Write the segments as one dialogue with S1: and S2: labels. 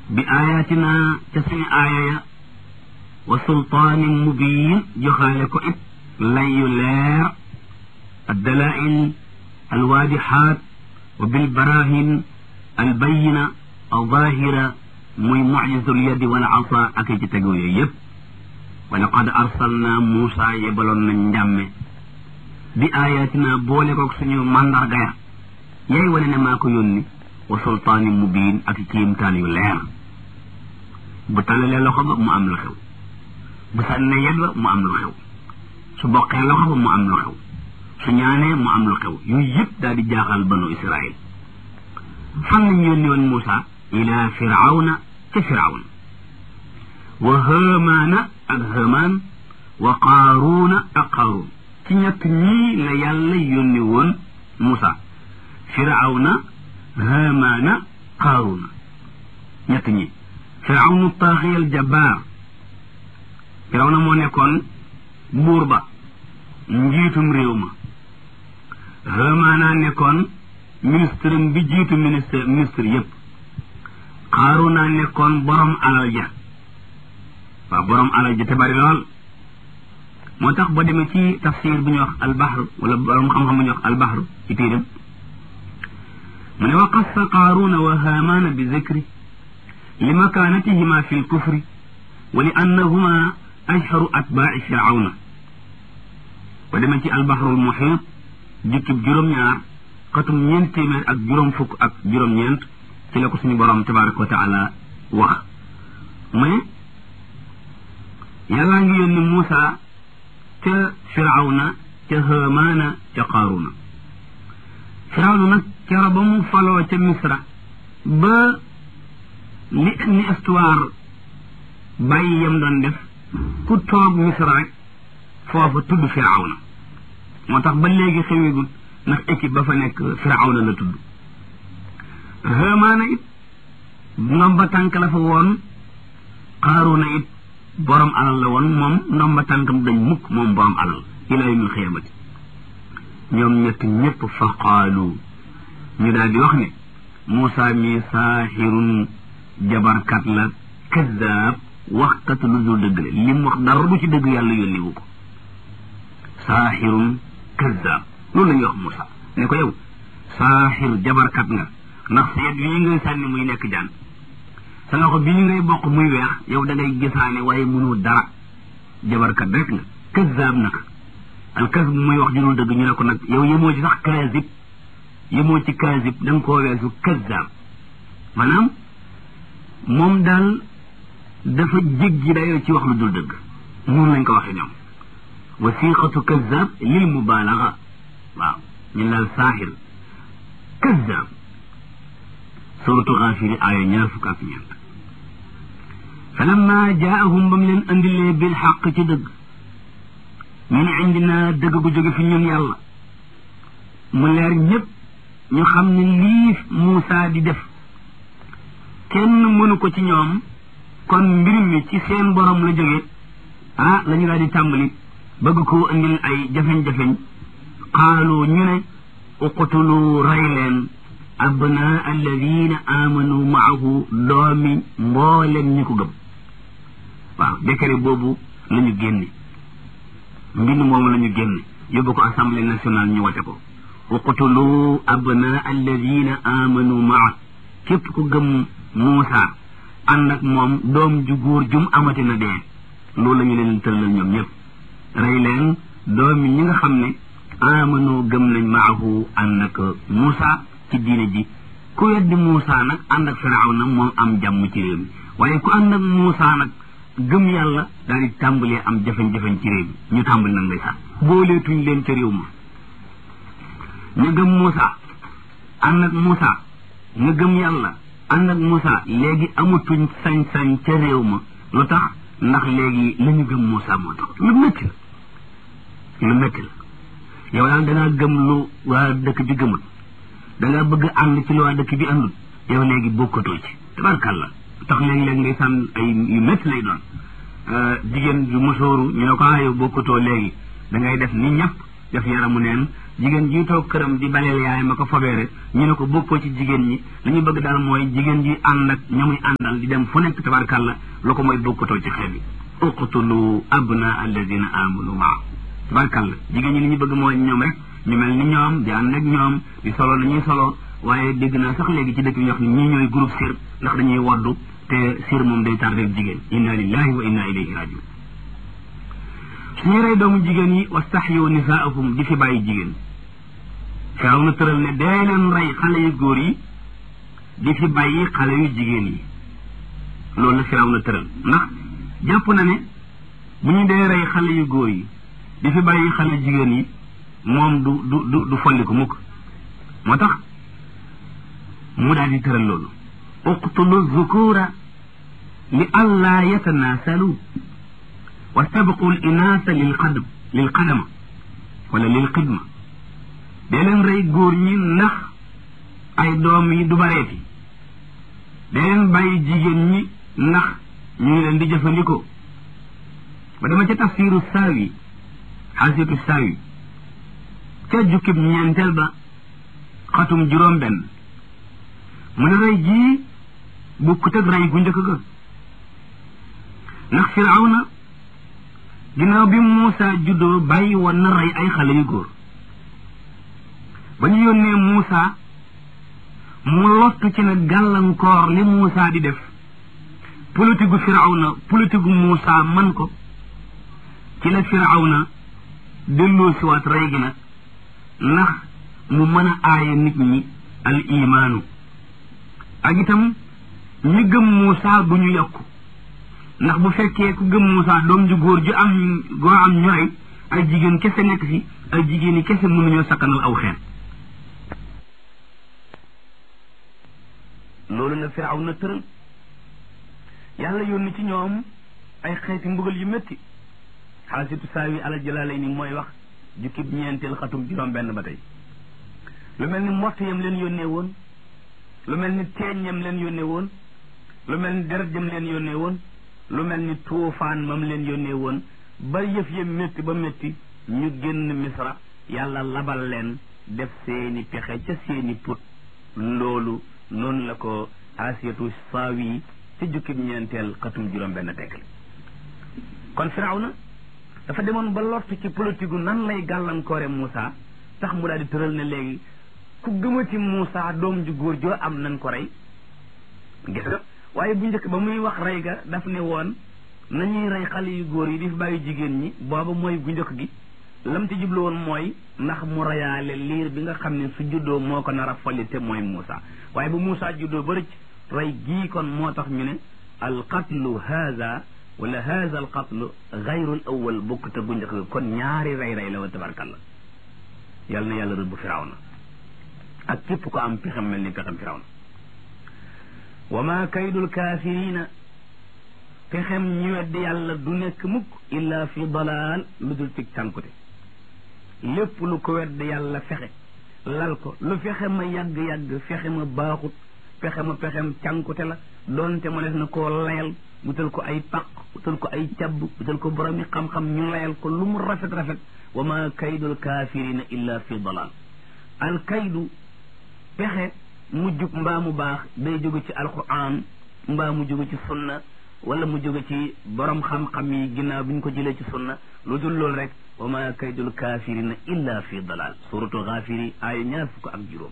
S1: bi ayatina ca suñu aaya ya wa sultaanin mubiin joxaale ko it lay yu leer addalail alwaadixaat wa bilbarahin albayina alzahira muy mucjisatul yadi wal asa ak ci tegu yooyu yëpp wa laqad arsalna Muusa yebaloon nañ njàmme bi ayatina boole koog suñu mandarga ya yay wane ne maa ko yónni wa sultaanin mubiin ak kiimtaan yu leer bu talalee loxo ba mu am lu xew bu sànnee yet ba mu am lu xew su boqee loxo ba mu am lu xew su ñaanee mu am lu xew yooyu yëpp daal di jaaxal banu Israil fan lañ yónni woon Muusa ila firawna ca firawna wa hamaana ak hamaan wa qaaruuna ak qaaruun ci ñett ñii la yàlla yónni woon Muusa firawna hamaana qaaruuna ñett ñi firawnu taaxiyal jabbaar firawna moo nekkoon buur ba njiitum réew ma hamaana nekkoon ministre bi jiitu ministre ministre yépp xaaruna nekkoon borom alal ja waaw borom alal ja te bari lool moo tax boo demee ci tafsir bu ñuy wax albaxru wala borom xam-xam bu ñuy wax albaxru ci téeram mu ne wa qassa qaaruna wa haamaana bi zikri li makaanatihima fi lkufri wa li annahuma ashharu atbaaci firawna boo demee ci albaxru lmuxiit jukkib juróom-ñaar xatum ñeent téeméer ak juróom fukk ak juróom-ñeent ci la ko suñu borom tabaraka wa taala wax mu ne yàllaa ngi yónni Muusa ca firawna ca hamaana ca qaaruna firawna nag kero ba mu faloo ca misra ba li ni histoire bàyyi yam doon def ku toog misra rek foofu tudd firawna moo tax ba léegi xewigul ndax équipe ba fa nekk firawna la tudd hamaana it ndomba tànk la fa woon qaaruna it borom alal la woon moom ndomba tànkam dañ mukk moom borom alal ila yawmil xiyaamati ñoom ñett ñëpp fa qaalu ñu daal di wax ne Muusa mi saaxirun jabarkat la kaddaab waxkat lu dul dëgg la lim wax dara du ci dëgg yàlla yónni wu ko saaxirun kaddaab loolu la ñuy wax Muusa ne ko yow saaxir jabarkat nga ndax seet bii ngay sànni muy nekk jaan sa loxo bii ngay bokk muy weex yow da ngay gisaane waaye mënoo dara jabarkat rek nga kazaab nag al kasb muy wax ju dul dëgg ñu ne ko nag yow yemoo ci sax kaazib yemoo ci kaazib da nga koo weesu kazaab maanaam moom daal dafa jéggi dayoo ci wax lu dul dëgg noonu lañ ko waxee ñoom wasiqatu kazaab lil mubaalaga waaw ñu daal saaxir kazaab suratu xaafiri aaya ñaar fukk ak ñeent falamma jaahum ba mu leen andilee bil xaq ci dëgg min indina dëgg gu jóge fi ñun yàlla mu leer ñëpp ñu xam ne lii Muusa di def kenn mënu ko ci ñoom kon mbir mi ci seen borom la jóge ah la ñu daal di tàmbali bëgg koo indil ay jafeñ-jafeñ qaalu ñu ne uqtulu rey leen abnaa alladina amanu maahu doomi mboolem ñi ko gëm waaw décret boobu la ñu génne mbind moomu la ñu génne yóbbu ko assemblée nationale ñu wate ko uqtulu abnaa alladina amanu maa képp ku gëm Muusa ànd ak moom doom ju góor jum amati na dee loolu la ñu leen tëllal ñoom ñëpp rey leen doomi ñi nga xam ne amanu gëm nañ maahu ànd ak Muusa ci diine ji ku weddi Muusa nag ànd ak Firawna moom am jàmm ci réew mi waaye ku ànd ak Muusa nag gëm yàlla daal di tàmbalee am jafe-jafe ci réew mi ñu tàmbali nag lay sax booleetuñ leen ca réew ma ñu gëm Muusa ànd ak Muusa ñu gëm yàlla ànd ak Muusa léegi amatuñ sañ-sañ ca réew ma lu tax ndax léegi la ñu gëm Muusa moo tax lu métti la lu métti la yow daal dangaa gëm lu waa dëkk bi gëmul da nga bëgg ànd ci lu waa dëkk bi àndul yow léegi bokkatoo ci tabarkàlla tax léegi-léegi ngay sànn ay yu métti lay doon jigéen ju musóoru ñu ne ko ah yow bokkatoo léegi da ngay def ni ñëpp def yaramu neen jigéen ji toog këram di baleel yaay ma ko fobee rek ñu ne ko bokkoo ci jigéen ñi li ñu bëgg daal mooy jigéen ji ànd ak ña muy àndal di dem fu nekk tabarkàlla lu ko mooy bokkatoo ci xeet bi uqtulu abna alladina amanu maa tabarkàlla jigéen ñi li ñu bëgg mooy ñoom rek ñu mel ni ñoom di ànd ak ñoom di solo la ñuy solo waaye dégg naa sax léegi ci dëkk bi ñu wax ni ñii ñooy groupe sir ndax dañuy waddu te sir moom day tardé jigéen inna lillahi wa inna ilayhi rajiun suñu rey doomu jigéen yi wastaxyu nisaahum di fi bàyyi jigéen firaw na tëral ne dee leen rey xale yu góor yi di fi bàyyi xale yu jigéen yi loolu la firaw na tëral ndax jàpp na ne bu ñu dee rey xale yu góor yi di fi bàyyi xale jigéen yi moom du du du du folli ko mukk moo tax mu daal di tëral loolu uqtulu zukura li allaa yatanaasalu wastabqu l inaasa lil qadam lil qadama wala lil xidma dee leen rey góor ñi ndax ay doom yi du bareeti dee leen bàyyi jigéen ñi ndax ñu ngi leen di jëfandikoo ba dama ca tafsiru saawi xaasitu saawi ca jukkib ñeenteel ba xatum juróom benn mu ne rey jii bukkut ak rey gu njëkk ga ndax firawna ginnaaw bi Muusa juddoo bàyyi woon na rey ay xale yu góor ba ñu yónnee Muusa mu lottu ci nag gàllankoor li Muusa di def politique gu firawna politique gu Muusa man ko ci la firawna delloo siwaat rey gi nag ndax mu mën a aaye nit ñi al imaanu ak itam ñi gëm Muusa du ñu yokku ndax bu fekkee ku gëm Muusa doom ju góor ju am goo am ñooy ay jigéen kese nekk fi ay jigéen yi kese mënuñoo sakkanal aw xeet loolu la firaw na tëral yàlla yónni ci ñoom ay xeeti mbugal yu métti xaasitu saawi ala jalaalay ni mooy wax jukkib ñeenteel xatum juróom benn ba tey lu mel ni mbott yam leen yónnee woon lu mel ni teeñ yam leen yónnee woon lu mel ni deret jam leen yónnee woon lu mel ni tuufaan mam leen yónnee woon ba yëf ya métti ba métti ñu génn misra yàlla labal leen def seeni pexe ca seeni put loolu noonu la ko asiyatu saawi ci jukkib ñeenteel xatum juróom benn tekkale kon firawna dafa demoon ba lott ci politique gu nan lay gàllankoore Moussa tax mu daal di tëral ne léegi ku gëmati Moussa doom ju góor joo am nañ ko rey gis nga waaye bu njëkk ba muy wax rey ga daf ne woon nañuy rey xale yu góor yi di fi bàyyi jigéen ñi booba mooy bu njëkk gi lam ci jublu woon mooy ndax mu reyaale liir bi nga xam ne su juddoo moo ko nar a folli te mooy Moussa waaye bu Moussa juddoo ba rëcc rey gii kon moo tax ñu ne al qatlu haza wala haza al qatlu gayrul awal bokk te bu njëkk ga kon ñaari rey rey la wa tabarkalla yal na yàlla rëbb firawna ak képp ko am pexem mel ni pexem firawna wa ma kaydul kaafirina pexem ñu weddi yàlla du nekk mukk illa fi dalaal lu dul ci cànkute lépp lu ko weddi yàlla fexe lal ko lu fexe ma yàgg-yàgg fexe ma baaxut fexe ma pexem cànkute la doonte mu def na koo layal wutal ko ay paq wutal ko ay cabb wutal ko boromi xam-xam ñu layal ko lu mu rafet-rafet wa ma kaydul kaafirina illa fi dalaal al kaydu pexe mu jub mbaa mu baax day jóge ci alquran mbaa mu jóge ci sunna wala mu jóge ci borom xam-xam yi ginnaaw bi ñu ko jëlee ci sunna lu dul loolu rek wa ma kaydul kaafirina illa fi dalal suratu xaafiri aaya ñaar fukk ak juróom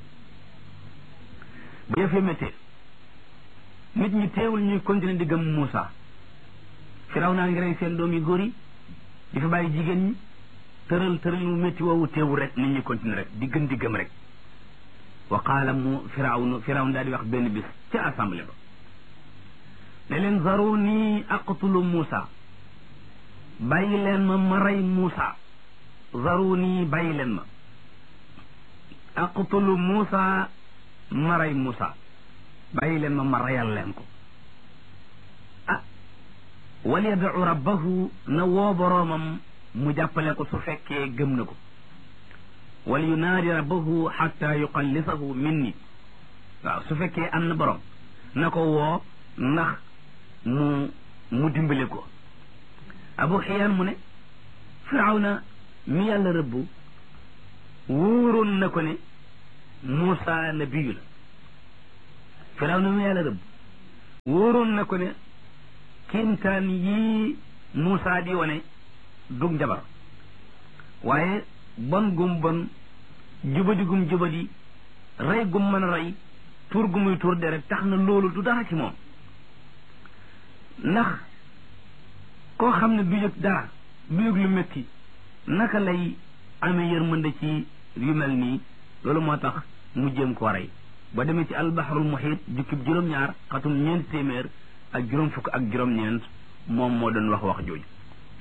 S1: bu yëfee méttee nit ñi teewul ñuy continuer di gëm Moussa firaw naa ngi rey seen doom yu góor yi di fa bàyyi jigéen ñi tëral tëral mu métti woowu teewul rek nit ñi continuer rek di gën di gëm rek wa qaala mu firawnu firawn daal di wax benn bis ca assemblée ba ne leen zaruni aqtulu Moussa bàyyi leen ma ma rey Moussa zaruni bàyyi leen ma aqtulu Moussa ma rey Moussa bàyyi leen ma ma reyal leen ko ah wal yad'u rabbahu na woo boroomam mu jàppale ko su fekkee gëm na ko wal yunaadi rabbahu xatta yuqallisahu minni waaw su fekkee am na borom na ko woo ndax mu mu dimbale ko abu xiyaan mu ne firawna mi yàlla rëbbu wóoroon na ko ne Muusa nabiyu la firaw na mu yàlla rëbb wóoroon na ko ne kéemtaan yii Muusa di wane dug njabar waaye bon gum bon jubadi gum jubadi rey gum mën a rey tuur gu muy tuur deret tax na loolu du dara ci moom ndax koo xam ne du yëg dara du yëg lu métti naka lay amee yërmande ci yu mel nii loolu moo tax mu jéem koo rey ba demee ci albaharul muhit jukkib juróom-ñaar xatum ñeent téeméer ak juróom fukk ak juróom-ñeent moom moo doon wax wax jooju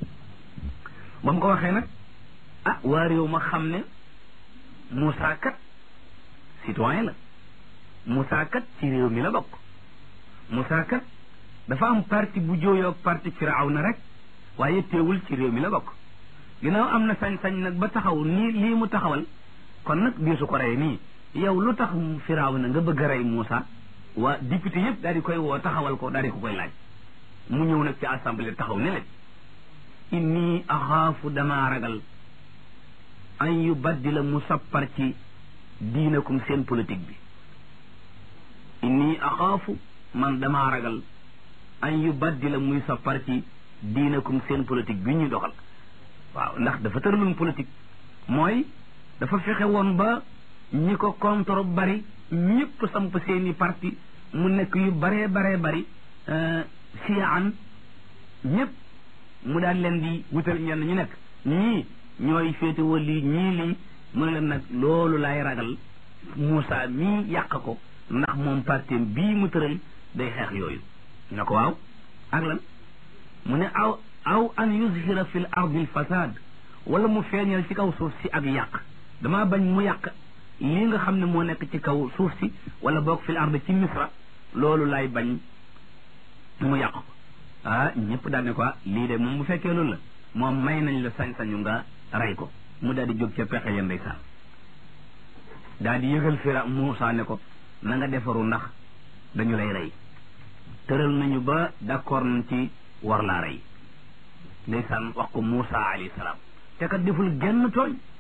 S1: ba mu ko waxee nag ah waa réew ma xam ne Moussa kat citoyen la Moussa kat ci réew mi la bokk Moussa kat dafa am parti bu jooyoog parti Firawna rek waaye teewul ci réew mi la bokk ginnaaw am na sañ-sañ nag ba taxaw nii lii mu taxawal kon nag biisu ko rey nii yow lu tax Firawna nga bëgg a rey Moussa waa député yëpp daal di koy woo taxawal ko daal di ko koy laaj mu ñëw nag ci assemblée taxaw ne leen inni axaafu damaa ragal an yu baddila mu sappar ci diinakum seen politique bi inni axaafu man damaa ragal an yu baddila muy sappar ci diinakum seen politique bi ñuy doxal waaw ndax dafa tëraloon politique mooy dafa fexe woon ba ñi ko contre bari ñëpp samp seeni parti mu nekk yu baree baree bari siyaan ñëpp mu daal leen di wutal ñenn ñu nekk ñii ñooy féetewoo lii ñii lii mu ne leen nag loolu laay ragal Moussa mii yàq ko ndax moom parti bii mu tëral day xeex yooyu na ko waaw ak lan mu ne aw aw an yuzhira fi l ardi l fasad wala mu feeñal ci kaw suuf si ak yàq damaa bañ mu yàq lii nga xam ne moo nekk ci kaw suuf si wala boog fi l ard ci misra loolu laay bañ mu yàq ko ah ñëpp daal ne ko lii de moom bu fekkee loolu la moom may nañ la sañ-sañu nga rey ko mu daal di jóg ca pexe ya ndeysaan daal di yëgal fira Moussa ne ko na nga defaru ndax dañu lay rey tëral nañu ba d'accord nañ ci war laa rey ndeysaan wax ko Moussa alayhi salaam te kat deful genn tooñ